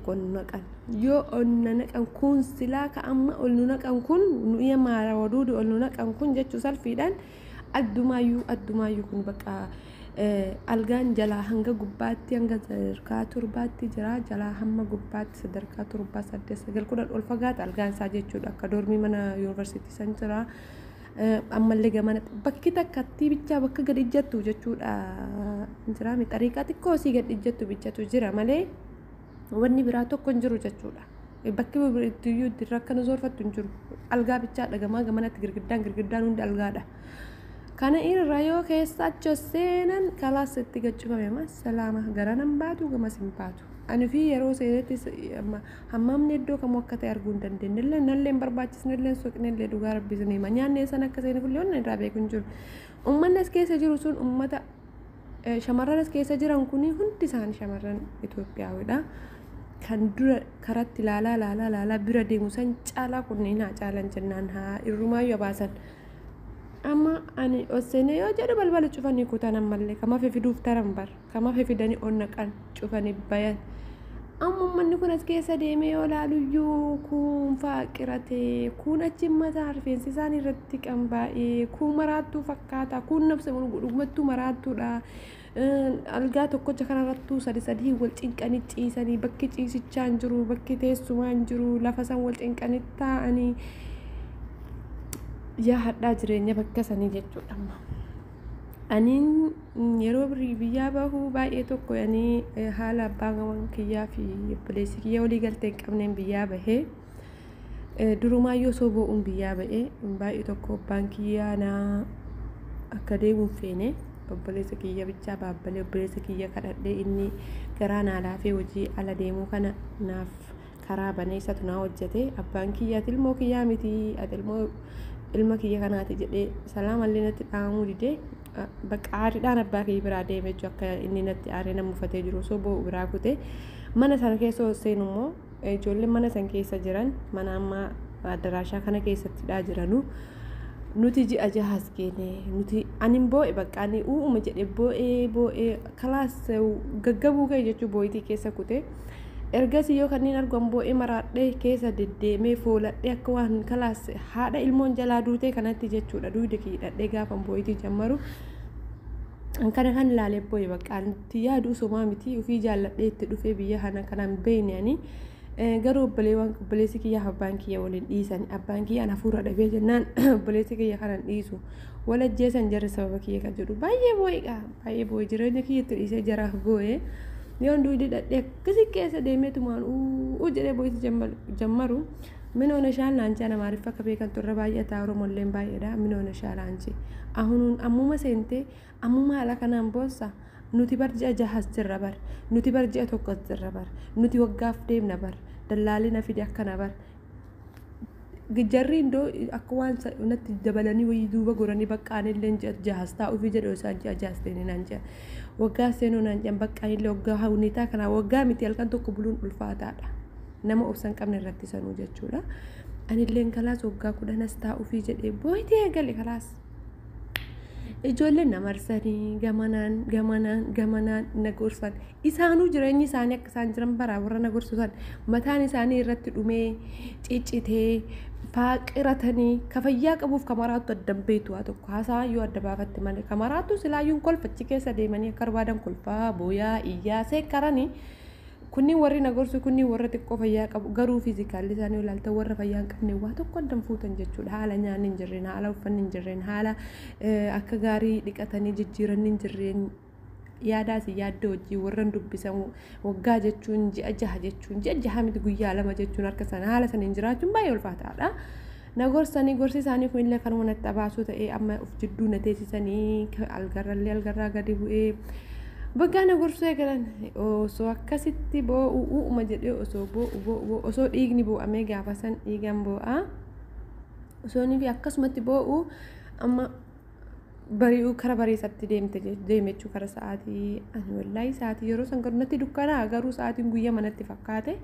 tokko ol nu naqan yoo ol nu naqan kun silaa ka amma ol nu naqan kun nuyi maara waduudu ol nu naqan kun jechuu salfiidhaan addumaayyuu addumaayyuu kun bakka algaan jalaa hanga gubbaatti hanga sadarkaa torbaatti jira jalaa hamma gubbaatti sadarkaa torbaa saddeet sagal kudhan ol fagaata algaan isaa jechuudha akka doormii mana yuunivarsiitii san jira ammallee gamana bakki takkatti bichaa bakka gad ijjattu jechuudha jira xariiqaa xiqqoo sii gad ijjattu bichatu jira malee wanni biraa tokko hin jiru jechuudha. Bakki biraattiyyuu itti rakkana zoorfattu hin jiru. Algaa bichaa dhagamaa gamanatti girgiddaan girgiddaan hundi algaadha. Kana irra yoo keessa achi seenan kalaas itti gaccifame salaama gara nan baatu gamas hin baatu. Ani fi yeroo seenetti hammamni iddoo kamuu akka ta'e arguu hin dandeenye illee nallee hin barbaachisne illee soqne illee dhugaa rabbisne hima nyaanne san akka seenu illee onni irraa beeku hin jiru. Uummanni as keessa jiru sun uummata shamarran as keessa jiran kuni hundi isaanii shamarran Itoophiyaawidha. Kan dura karatti ilaalaa ilaalaa ilaalaa bira deemu san caalaa kunniin haa caalan jennaan haa irrumaayyuu baasan. amma ani osseene yoo jedhu balbala cufanii kutan ammallee kama fiduuf taran bar kama fidanii onnaqan cufanii bayan amma uummanni kun as keessa deemee yoo laaluyyuu kun faaqiratee kun achi mataa rifeensi isaan irratti qambaa'ee kun maraattuu fakkaata kun nabsa dhugumattuu maraattuudha algaa tokkocha kanarrattuu sadi sadii wal cinqanii ciisanii bakki ciisichaa hin jiru bakki teessumaa hin jiru lafa san wal cinqanii taa'anii yaa hadhaa jireenya bakka sanii jechuudha amma. Aniin yeroo birii biyyaa bahuu baay'ee tokko ani haala abbaan gaman kiyyaa fi obboleessi kiyya walii galtee hin qabneen biyyaa bahee durumaayyoo osoo bo'uun biyyaa bahee baay'ee tokko abbaan kiyyaa naa akka deemuun feene obboleessa kiyya bichaa baabbalee obboleessa kiyya kadhadhee inni garaa naa laafee hojii ala deemuu kana naaf karaa banee isatu naa hojjete abbaan kiyyaa ati ilmoo kiyyaa miti ati ilmoo ilma kiyya kanaati jedhee salaamallee natti dhaamuu didee bakka aariidhaan abbaa kiyya biraa deeme jechuudha akka inni natti aaree nama uffatee jiru osoo bo'u biraa kute mana sana keessa seenu immoo ijoolleen mana sana keessa jiran mana ammaa addaraashaa kana keessattidhaa jiranu nuti ji'a jahaas geene nuti anin boo'e bakka ani uuma jedhe boo'ee boo'ee kalaas gaggabuu ka'e jechuu boo'itii keessa kute. ergasii yoo kanneen argamu boo'ee maraadhee keessa deddeemee fooladhee akka waan kalaas haadha ilmoon jalaa duutee kanatti jechuudha duude kiidhadhee gaafa boo'itii jammaru kana kan ilaalee boo'e bakka itti yaadu somaa miti ofii jaalladhee itti dhufee biyya kana kanaan beeyne ani garuu obboleewwan obboleessi kiyyaa abbaan kiyya waliin dhiisan abbaan kiyyaan hafuura dhabee jennaan obboleessi kiyya kanan dhiisu walajjeesan jarri sababa kiyya kan jedhu baay'ee boo'eedha baay'ee boo'e jireenya kiyya itti dhiisee jaraaf boo'ee. yoon duudi dhadhee akkasii keessa deemeetumaan uu jedhee boo'isi jammaru minoona shaalaanchi ana maariif akka beekan turre baay'ataa oromolleen baay'eedha minoona shaalaanchi ahunuun ammuma seentee ammuma haala kanaan boossa nuti bar ji'a jahas jirra bar nuti bar ji'a tokkos jirra bar nuti waggaaf deemna bar dallaalina fide akkana bar jarri indoo akka waan natti dabalanii wayii duuba goranii baqqaanillee ji'a jahas taa'uufi jedhu isaan ji'a jahas deemee naan jedha waggaa seenuu naan jedhan baqqaanillee waggaa hawwinitaa kanaa waggaa miti halkan tokko buluun ulfaataadha nama obsan qabne irratti sanuu jechuudha anilleen kalaas waggaa kudhanas taa'uufi jedhee booyitee eegale kalaas ijoolleen na marsanii gamanaan gamanaan gamanaan na gorsan isaanuu jireenyi isaanii akka isaan jiran baraa warra na gorsusan mataan isaanii irratti dhumee ciccitee faaqiratanii ka fayyaa qabuuf kamaraattu addan beetu haa tokko haasaa yoo adda baafatte malee kamaraattu silaayyuun kolfachi keessa deemanii akka barbaadan kolfaa booyaa iyyaa seekkaranii kunniin warri na gorsu kunniin warra xiqqoo fayyaa qabu garuu fiizikaalli isaanii ilaalta warra fayyaa hin qabne waa tokko addan fuutan jechuudha haala nyaanni hin jirreen haala uffanni hin jirreen haala akka gaarii dhiqatanii jijjiiranni hin jirreen yaadaas yaadda hojii warran dubbisan waggaa jechuun ji'a jaha jechuun ji'a jaha miti guyyaa lama jechuun harka sana haala saniin jiraachuun baay'ee ulfaataadha. Na gorsanii gorsi isaanii kun illee kanuma natti abaasuu ta'ee amma of jidduu na teessisanii algarrallee algarraa gadi bu'ee Baggaa na gorsuu eegalan osoo akkasitti boo'u uuma jedhee osoo boo'u boo'u osoo dhiigni boo'amee gaafa san dhiigan boo'a osoo fi akkasumatti boo'u amma bari'uu kara bariisatti deemte deeme jechuu kara sa'aatii ani wallaahi sa'aatii yeroo san gadunatti dukkanaa garuu sa'aatiin guyyaa manatti fakkaate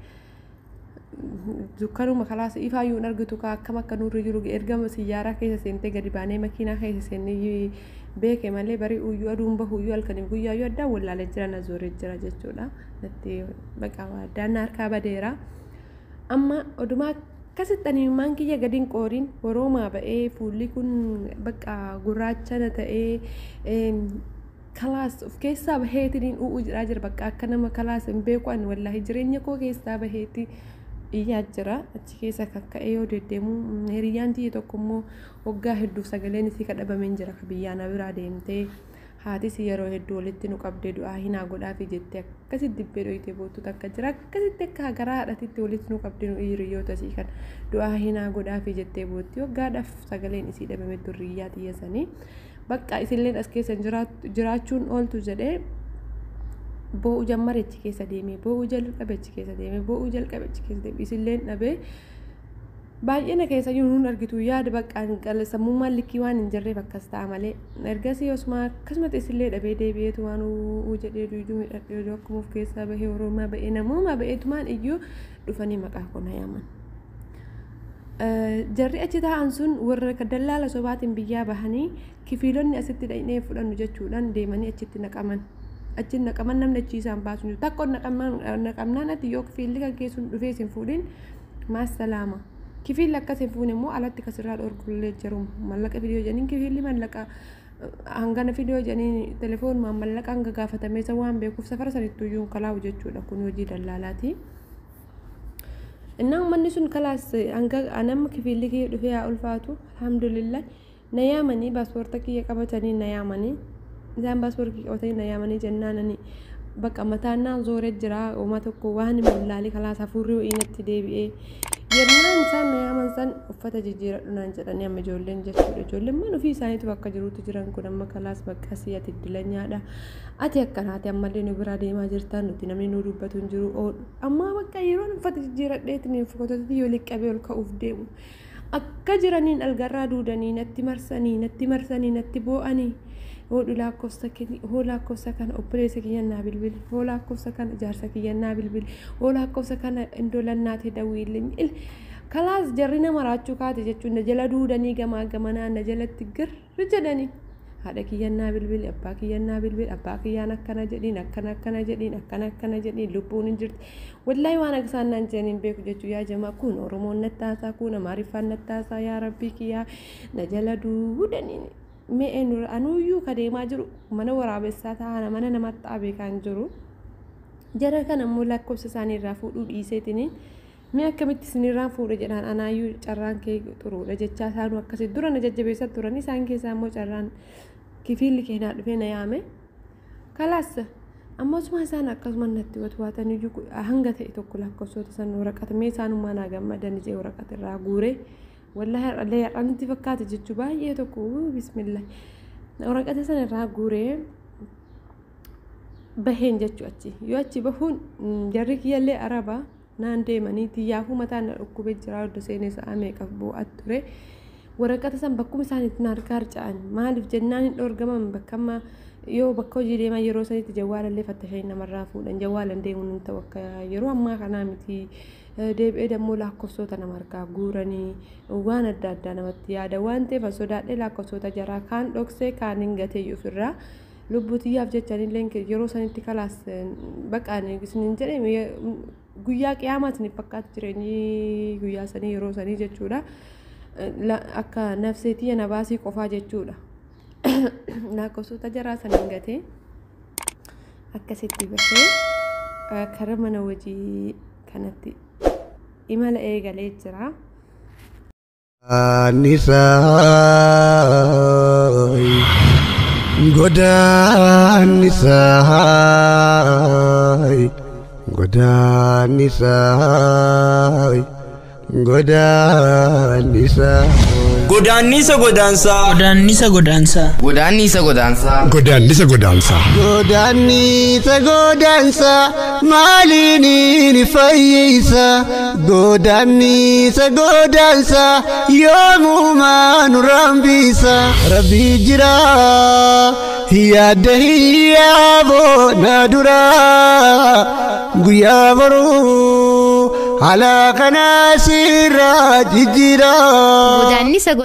dukkanuma kalaas ifaayyuu hin argitu kaa akkam akka nurri jiru erga siyyaaraa keessa seentee gadi baanee makiinaa keessa seennee beeke malee barii uyyuu aduun bahuyyuu halkaniif guyyaayyuu addaan wallaalee jira na zooree jira jechuudha natti baqa addaan harkaa badeera amma odumaa akkasitti animmaan kiyya gadiin qooriin horoomaa ba'ee fuulli kun baqa gurraachana ta'ee kalaas of keessaa baheetiin u'uu jiraa jira bakka akka nama kalaas hin beeku ani wallaahi jireenya koo keessaa baheeti iyyaa jira achi keessa kakka'ee yoo deddeemu hiriyyaan tiyya tokko immoo waggaa hedduuf sagaleen isii kadhabameen jira ka biyyaana biraa deemtee haatis yeroo hedduu walitti nu qabdee du'aa hinaa godhaafi jettee akkasitti dibbee dhoyitee boottu takka jira akkasitti akka garaa haadhatitti walitti nu qabdee nu hiriyoota isii kan du'aa hinaa godhaafi jettee bootti waggaadhaaf sagaleen isii dhabame durriyyaa tiyya sanii bakka isilleen as keessa jiraachuun ooltu jedhee boo'u jammare achi keessa deemee boo'u jalqabe achi keessa deemee boo'u jalqabe achi keessa deemee isilleen dhabee baay'ina keessa nuun argitu yaada baqqaan sammummaan likkii waan hin jirreef akkas ta'a malee ergasii osuma akkasumatti isillee dhabee deebi'eetu waan uu jedhee duuduu midhadhee akkuma of keessaa bahee oromaa bahee namooma baheetumaan iyyuu dhufanii maqaa kona yaaman. jarri achi taa'an sun warra dallaala sobaatiin biyyaa bahanii kifiilonni asitti dhaqnee fudhannu jechuudhaan deemanii achitti naqaman. Achi naqaman namni achi isaan baasu jiru. Takko naqamnaan ati yoo kifiilli kan keessuun dhufee sin fuudhin maas salaama. Kifiilli akkas hin fuune immoo alatti kasirraa dhorgullee jiru. Mallaqa fidiyoo jedhanii kifiilli mallaqa hangana fidiyoo jedhanii telefoonumaan mallaqa hanga gaafatamee isa waan beekuuf safara sanittuu iyyuu kalaa'u jechuudha kun hojii dallaalaati. Innaan manni sun kalaas hanga nama kifiilli kiyya dhufee haa ulfaatu alhamdulillah na yaamanii paaspoorta kiyya qabatanii na yaamanii isaan paaspoortii qabatanii na yaamanii jennaanani bakka mataannaan zooree jira uumaa tokko waan mul'aalee kalaas hafuurri ho'iinatti deebi'ee yennaan isaan na yaaman san uffata jijjiiradhu naan jedhanii amma ijoolleen jechuudha ijoolleen man ofii isaaniitu bakka jirutti jiran kun amma kalaas bakka asii ati iddilanyaadha ati akkanaati ammallee nu biraa deemaa jirtaan nuti namni nu dubbatu hin jiru oodhu amma bakka yeroon uffata jijjiiradheetiin fotooti yoo liqqabee ol ka'uuf deemu akka jiraniin algarraa duudanii natti marsanii natti marsanii natti boo'anii hodhu lakkoofsa hoo lakkoofsa kana obboleessa kiyyannaa bilbili hoo lakkoofsa kana jaarsa kiyyannaa bilbili hoo lakkoofsa kana indolannaa ta'e dawwiillee kalaas jarri nama raachuu kaate jechuun na jala duudanii gamaa gamanaa na jalatti girri jedhanii haadha kiyyannaa bilbili abbaa kiyyannaa bilbili abbaa kiyyaan akkana jedhiin akkana akkana jedhiin akkana akkana jedhiin lubbuun hin jirti wallaahi waan akka isaan naan jedhaniin beeku jechuu yaa jamaa kun oromoon nattaasaa kun amaariffaan nattaasaa yaa rabbii kiyyaa na jala duudanii mee anuyyuu ka deemaa jiru mana waraabessaa taa'ana mana namatti dhaabee kan jiru jara kana immoo lakkoofsa isaanii irraa fuudhuu dhiiseetiniin mee akkamitti isinirraan fuudha jedhaan anaayyuu carraan kee xuruudha jechaa isaanuu akkasii dura na jajjabeessaa turan isaan keessaa immoo carraan kifiilli keenyaa dhufee na yaame kalaas ammasuma isaan akkasuma natti watwaatan iyyuu hanga ta'e tokko lakkoofsota san waraqata mee isaanummaa naa gammadan ijee waraqata irraa guuree wallahi har'allee har'anitti fakkaate jechuu baay'ee tokko bismillah waraqata sana irraa guuree baheen jechuu achi yoo achi bahuun jarri kiyyallee araba naan deemanii xiyyaafuu mataan na dhukkubee jira odda seenee sa'a meeqaf bu'aat ture waraqata san bakkuma isaaniitti na harkaa harca'an maaliif jennaan hin dhoorgaman bakka amma yoo bakka hojii deeman yeroo sanitti jawwaalallee fattashanii namarraa fuudhan jawwaalan deemuun hin ta'u akka yeroo ammaa kanaa miti deebi'ee dammoo lakkoofsota nama harkaa guuranii waan adda addaa namatti yaada waan ta'eef sodaadhee lakkoofsota jaraa kaan dhoksee kaan hin gatee ofirraa lubbutiyyaaf jechanillee yeroo sanitti kalaas baqaan isinin jedhe guyyaa qiyaamaa isiniif fakkaatu jireenyi guyyaa sanii yeroo sanii jechuudha akka nafseetii na baasii qofaa jechuudha lakkoofsota jaraa saniin gatee akkasitti bahee karaa mana hojii kanatti imala eegalee jira. Godaannisaay godaannisaay godaannisaay. Godaannisa godaansaa. Godaannisa godaansaa. Godaannisa godaansaa. Godaannisa godaansaa. Godaannisa godaansaa maaliin ni fayyisa godaannisa godaansaa yoomumaa nu rambisa rabbii jira yaadda hiyyaaboo na dura guyyaa baruu haala kanaa sirraa jijjiira. Godaannisa